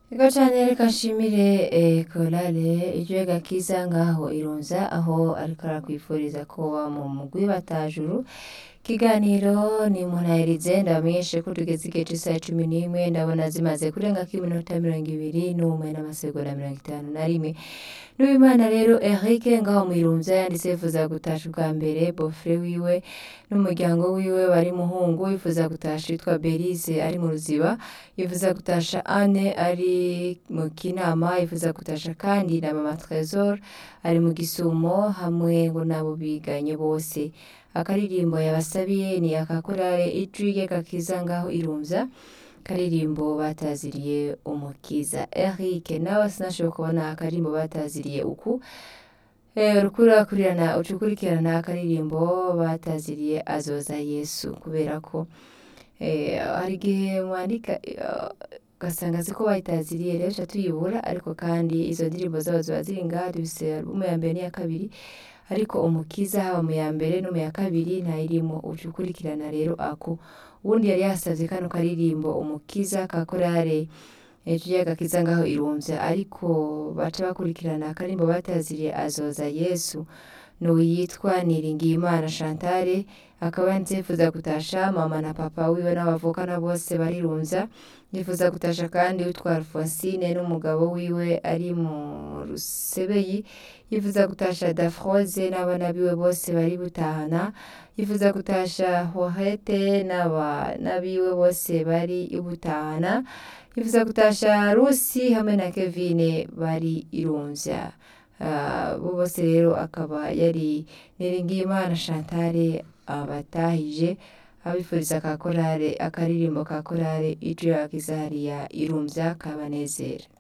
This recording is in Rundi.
Ego cane reka nshimire eh, korale ijwi gakiza ngaho irunza aho ariko arakwifuriza kuba mu mugwi batajuru ikiganiro ni munahirize ndabamenyeshe ko tugeze igihe c'isaha cumi n'imwe ndabona zimaze kurengako iminota mirongo ibiri n'umwe n'amasegonda mirongo itanu na rimwe n'uwimana rero Eric ngaho mwirunza yanditse yifuza gutasha ubwa mbere bofre wiwe n'umuryango wiwe bari muhungu yifuza gutasha yitwa Belize ari mu ruziba yifuza gutasha Anne ari mu kinama yifuza gutasha kandi na mama Trésor ari mu gisumo hamwe ngo nabo biganye bose akaririmbo yabasabiye ni akakorale ijwi rye gakiza ngaho irumza akaririmbo bataziriye umukiza Eric nawe sinashoboye kubona akaririmbo bataziriye uku Eh, uriko urakurikirana uca ukurikirana akaririmbo bataziriye azoza Yesu kubera ko eh, hari igihe mwandika eh, ugasanga siko bayitaziriye rero tuca tuyibura ariko kandi izo ndirimbo zabo ziba ziri ngaha dufise alubumu ya mbere n'iya kabiri ariko umukiza haba mu ya mbere no mu ya kabiri ntayirimo uca ukurikirana rero ako uwundi yari yasavye kano karirimbo umukiza ka korale ijwi ry'agakiza ngaho irumvya ariko baca bakurikirana akaririmbo bataziriye azoza Yesu n'uwitwa Niringiyimana Chantal akaba yanditse yifuza gutasha mama na papa wiwe n'abavukana bose barirumvya yifuza gutasha kandi witwa Alphonsine n'umugabo wiwe ari mu Rusebeyi yifuza gutasha Dafroze n'abana biwe bose bari butahana yifuza gutasha Horete n'aba n'abiwe bose bari ibutahana yifuza gutasha Rusi hamwe na Kevine bari irumvya Ah, bo bose rero akaba yari Niringiyimana Chantal abatahije abifuriza ka korale akaririmbo ka korale ijwi rya kizariya irumvya kabanezera